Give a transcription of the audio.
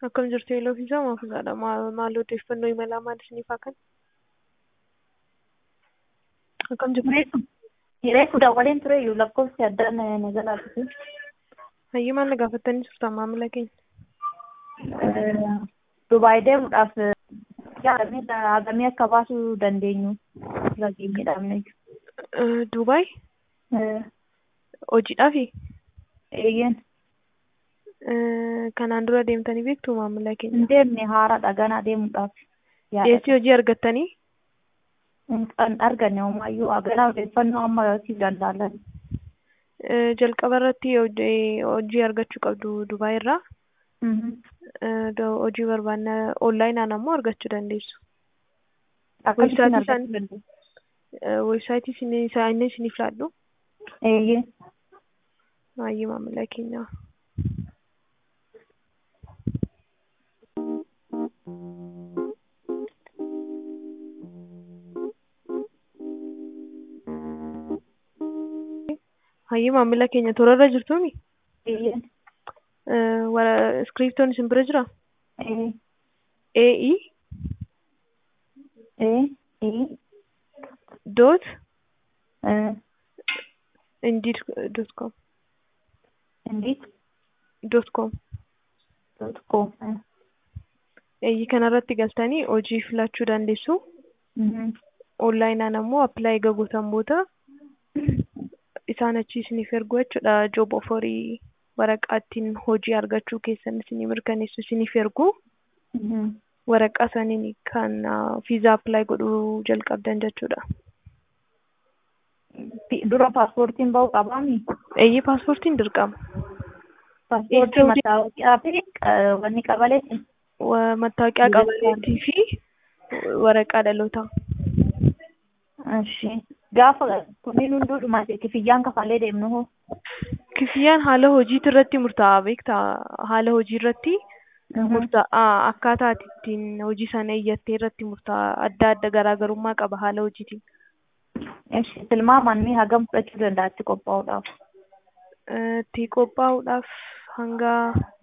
Akkam jirtu yeeloo fi jaamaa fi haadha maal odeeffannoo imalaa maal isiniif haa kennu? Akkam jirtu? Reefu dawaleen ture iyyuu lakkoofsi addaan na jalaa dhufe. Hayyee maal na gaafattanii turtan maamila keenya? Dubaay deemuudhaaf yaadamee hagamee akka baasuu dandeenyu irra geenyedhaamne. Dubaay hojiidhaafi? Eeyyeen. Kanaan dura deemtanii beektu maamila keenya? Hin deemne haaraadha ganaa deemuudhaaf. Dhiyeessii hojii argattanii? Kan arganne homaayyuu ganaa odeeffannoo amma siif danda'alan. Jalqaba irratti hojii argachuu qabdu Dubaay irraa. Hojii barbaanna onlaayinaan ammoo argachuu dandeessu. Akkamitti argachuu dandeessu? Weebsaayitii isaanii isiniif laadhu. Eeyyee. Hayyee maamila keenya. Hayyee maamila keenya toorarra jirtuuni? Eeyyeen. Iskiriptoon isin bira jiraa? Ee. AE Ee. Ee. dot Ee. indeed dot com Indeed. dot com dot com. eeyyii kanarratti galtanii hojii filachuu dandeessu. Onlaayinaan ammoo appilaayi gootan booda isaan achi isiniif ergu jechuudha. Joob oforii waraqaa ittiin hojii argachuu keessan isinii mirkaneessu isiniif ergu. Waraqaa saniin kan viizaa appilaayi godhuu jalqabdan jechuudha. Dura paaspoortiin ba'uu qabaami? Eeyyii paaspoortiin dirqama. Paaspoortii mattaawoqiyaa fi wanni qabaleeti? Mattaawoqiyaa qabaleetii fi waraqaa dhalootaa. Ishi. Gaafa kunniin hunduudhuma kifiyyaan kafalee deemnu hoo? Kifiyyaan haala hojiitii irratti murtaa'a beektaa? Haala hojii irratti murtaa'a. Akkaataa ati ittiin hojii sana iyyattee irratti murtaa'a. Adda adda garaagarummaa qaba haala hojiitiin. Ishi. Tilmaamaan mee hagam fudhachuu danda'a itti qophaa'uudhaaf? Itti qophaa'uudhaaf hanga